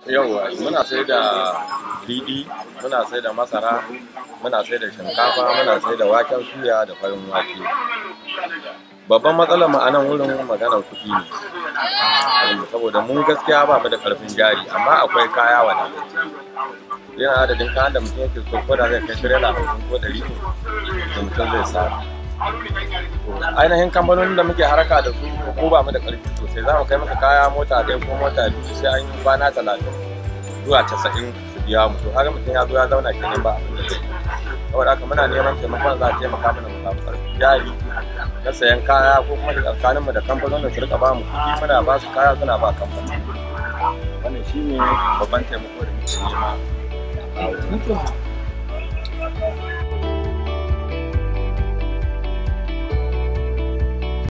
Yauwa muna sai da riɗi, muna sai da masara, muna sai da shinkafa, muna sai da waken suya da farin wake. Babban matsalar mu a nan wurin maganar kuɗi ne. Saboda mu gaskiya ba mu da ƙarfin jari amma akwai kaya wadatacce. Yana adadin kayan da mutum yake so ko da zai kai tirela hamsin ko ɗari ne da mutum zai samu. Ainihin kamfanonin da muke harka da su ko ba mu da ƙarfi sosai za mu kai maka kaya mota ɗaya ko mota biyu sai an yi kwana talatin zuwa casa'in su biya mu to haka mutum ya zo ya zauna kenan ba abin da zai yi. Saboda haka muna neman taimakon za a taimaka mana mu samu ƙarfin jari na sayan kaya ko kuma da tsakaninmu da kamfanonin su rika ba mu kuɗi muna ba su kaya suna ba kamfani. Wannan shi ne babban taimako da muke nema.